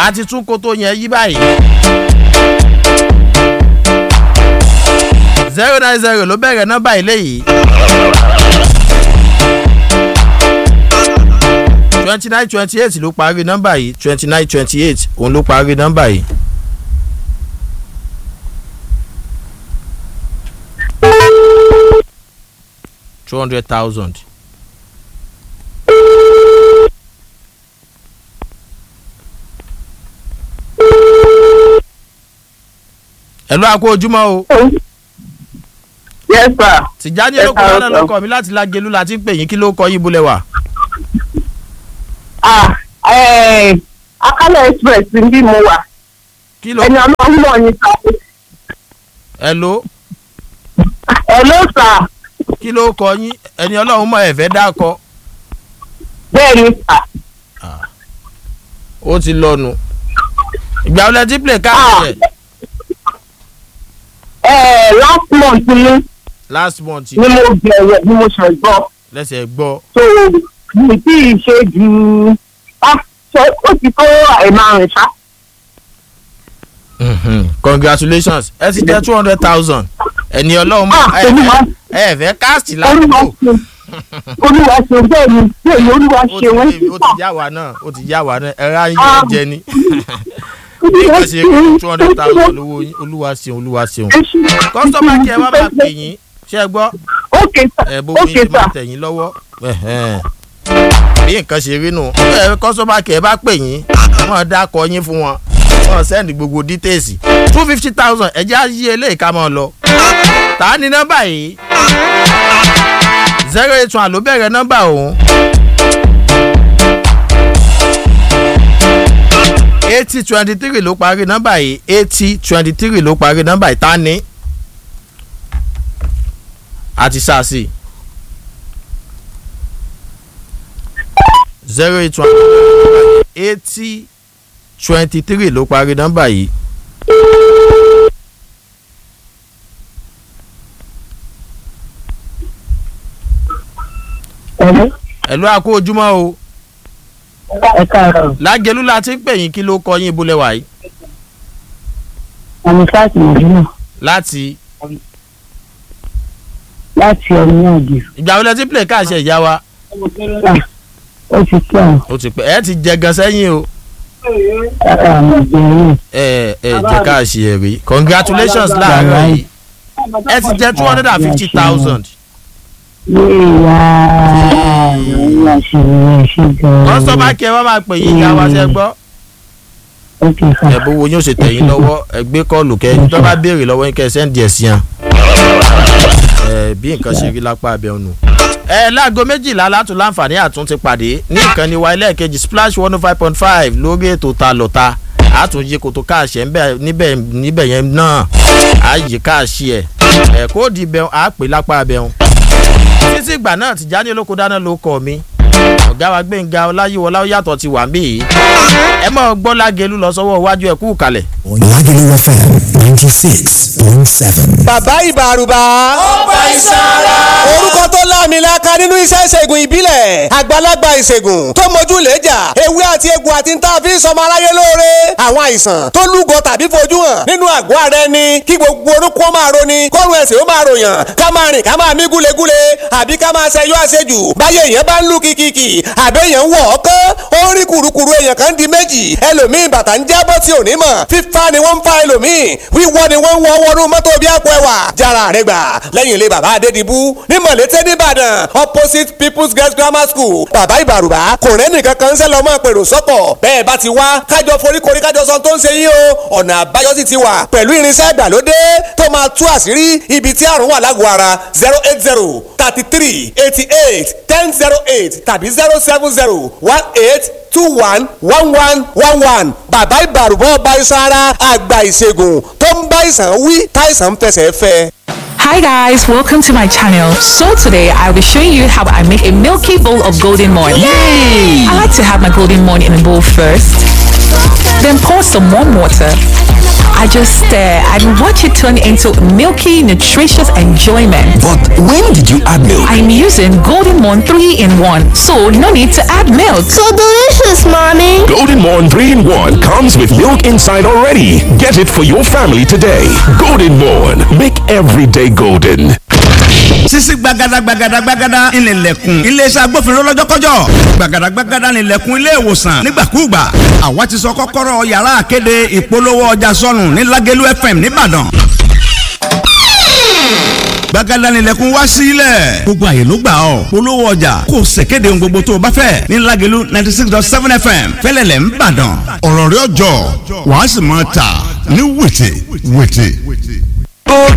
àti tún kótó yẹn yí báyìí. zero nine zero ló bẹ̀rẹ̀ nọ́mbà ilé yìí. twenty nine twenty eight ló parí nọ́mbà yìí twenty nine twenty eight òun ló parí nọ́mbà yìí. two hundred thousand. ẹ̀lú àkó ojúmọ́ o. yes sir. tìjáni Ẹ olóko káàárọ̀ dáná sir. ló kọ mi láti lágelu láti ń pè yín kí ló kọ yín bólẹ̀ wà. ah eh, akálẹ̀ express ń bí mo wà kí ló ẹni ọlọ́run mọ̀ ní sá. ẹ̀ló hello sir kí ló kọ yín ẹni ọlọ́run mọ̀ ẹ̀fẹ́ dákọ bẹ́ẹ̀ ni sir. ó ti lọ́nu. ìgbà wọlé tí play káàdì yẹn Eh, last month ni last month ni mo bẹ̀rẹ̀ ni mo ṣe gbọ́ lẹ́sẹ̀ gbọ́ so mi tí ì ṣe ju ah ṣe ó ti tó àìmárùn ṣá. Mhm. congratulations ẹ ti jẹ́ two hundred thousand ẹni ọlọ́run mọ̀ ah olúwa ẹ̀fẹ́ káàsì olúwa ládùúgbò ṣe olúwa ṣe bẹ́ẹ̀ ni bẹ́ẹ̀ ni olúwa ó ṣe wọ́n ti ó ti yá wa náà ó ti yá wa náà ẹ̀rọ ayé yóò jẹ ni bí nǹkan ṣe two hundred thousand lówó yín olúwa ṣeun olúwa ṣeun kọ́sọ́mà kí ẹ wá máa pè yín ṣé ẹ gbọ́ ok sir ẹ bó ok yín ti máa sir tẹ̀ yín lọ́wọ́ ẹ̀hẹ́n. bí nǹkan ṣe rí nù ẹ kọ́sọ́mà kí ẹ bá pè yín wọ́n dákọ̀ yín fún wọn wọ́n sẹ́ndì gbogbo dítẹ́ẹ̀sì two fifty thousand ẹ̀jẹ̀ á yí eléyìí ká máa lọ. tá a ní nọ́mbà yìí zero eight one ló bẹ̀rẹ̀ nọ́mbà òun. eighty twenty three ló parí nọ́mbà yìí eighty twenty three ló parí nọ́mbà yìí tá a ní àti sàásì zero eight one eighty twenty three ló parí nọ́mbà yìí. Hello? ẹ̀lú àkó ojúmọ́ o ẹ káàárọ̀ lágẹ̀lú la ti ń pè yín kí ló kọ yín ibùlẹ̀ wà yìí àmì sáàtì mọ̀dúnà láti láti ọ̀nà náà di ìgbà wọlé tí play káàṣẹ ìyá wa ó ti kí àwọn ó ti pẹ́ ẹ ti jẹ gan sẹ́yìn o ara àwọn ìbẹ̀rẹ̀ ẹ ẹ jẹ káàṣì ẹ rí congratulations láàárọ̀ yìí ẹ ti jẹ two hundred and fifty thousand yéèyà ìyá ṣe ìyá ṣe gan-an. kọ́sọ́mà kí ẹ wá máa pè yín ìyá wa ṣe gbọ́ ó kì í sà. ẹ bówó yóò ṣe tẹ̀yìn lọ́wọ́ ẹ gbé kọ́ọ̀lù kẹ́ ẹni tó bá béèrè lọ́wọ́ yín kẹ́ ẹ sẹ́ǹdì ẹ̀ sí yàn ẹ bí nǹkan ṣe rí lápá abẹ́ ọ̀nù. ẹ láago méjìlá látún láǹfààní àtún ti pàdé ní ìkànnì wa ẹlẹ́ẹ̀kejì splash one oh five point five lórí ètò ta lọ́ta àtúnjẹ kòtò káàṣẹ níbẹ̀ níbẹ̀ yẹn náà àyè káàṣì ẹ̀ ẹ̀ kóòdì bẹ́ẹ̀ á pè lápá abẹ́ ọ̀hún. títí ìgbà náà Tìjání olóko dáná ló kọ́ mi ọ̀gá wa gbẹ̀ngà ọláyíwọlá ó yàtọ̀ ti wà ń bí yìí ẹ mọ̀ gbọ́ lágẹ̀lú lọ sọ́wọ́ iwájú ẹ̀ kú kalẹ̀. Lagelu FM 96.7. bàbá ìbàrùbà. ọba ìsara. orúkọ tó láàmìlaka nínú iṣẹ́ ìṣègùn ìbílẹ̀ àgbàlagbà ìṣègùn tó mójú lẹ́jà ewé àti egbò àti níta fi ń sọmọ aráyé lóore àwọn àìsàn tó lúgọ tàbí fojú hàn nínú àgọ́ ara ẹni kí gbogbo orúkọ máa roni kọ́run ẹ̀sìn ó máa ròyàn ká máa rìn ká máa mí gúlegúle àbí ká máa ṣẹyọ àṣejù báyé èèyàn bá ń lù kìkìkì àbẹ́ èèyàn ń wọ̀ ọ́kán ó ń rí kùrukùru èèyàn kan di méjì ẹlòmíì bàtà ń jábọ́ tí ò ní mọ̀ fífa ni wọ́n ń fa ẹlòmíì wíwọ́ ni wọ́n ń wọ́ wọnú mọ́tò bí àpò ẹwà jára rẹ gbà lẹ́yìn ilé bàbá adédìbú ní mọ̀lẹ́tẹ̀ nìbàdàn opposite people's girls grammar school bàbá ìbàrùbá kò rẹ́nì kankan ń sẹ́ lọ́mọ pèrò sọ́kọ̀ bẹ́ẹ̀ bá ti wá kájọ foríkorí kájọ sọ tó ń ṣe yín o ọ̀nà àbáyọ sì ti wà pẹ̀lú irinṣẹ́ ìgbàlódé tó máa tú àṣírí ibi tí àrùn wà lágọ̀ọ́ ara zero eight zero thirty three eighty eight ten zero eight tàbí zero seven zero one eight two one one one one one bàbá ìbàrùbọ̀ ọba iṣan ara àgbà ìṣègùn tó ń bá ìsàn wí táìsàn ń fẹsẹ̀ fẹ́. Hi guys, welcome to my channel. So today I'll be showing you how I make a milky bowl of golden morn. I like to have my golden morn in a bowl first, then pour some warm water. I just stare and watch it turn into milky, nutritious enjoyment. But when did you add milk? I'm using Golden Morn 3 in 1, so no need to add milk. So delicious, mommy. Golden Morn 3 in 1 comes with milk inside already. Get it for your family today. Golden Morn. Make every day golden. sisi gbagada gbagada gbagada ìnìlẹ̀kùn iléeṣẹ́ agbófinró lọ́jọ́kọ́jọ́ gbagada gbagada ìnìlẹ̀kùn ilé ìwòsàn nígbàkúùgbà àwa ti sọ kọ́kọ́rọ́ yàrá àkéde ìpolówó ọjà sọnù ní Lágẹ̀lú FM nìbàdàn gbagada ìnìlẹ̀kùn wá sílẹ̀ gbogbo àyè ló gbà ọ́ polówó ọjà kò ṣèkéde ohun gbogbo tó o bá fẹ́ ní Lágẹ̀lú ninety six dot seven FM fẹ́lẹ́lẹ̀ ńbàdàn ọ̀rọ̀ rẹ̀ ọjọ́ wàá sì máa tà ní wìtì wìtì.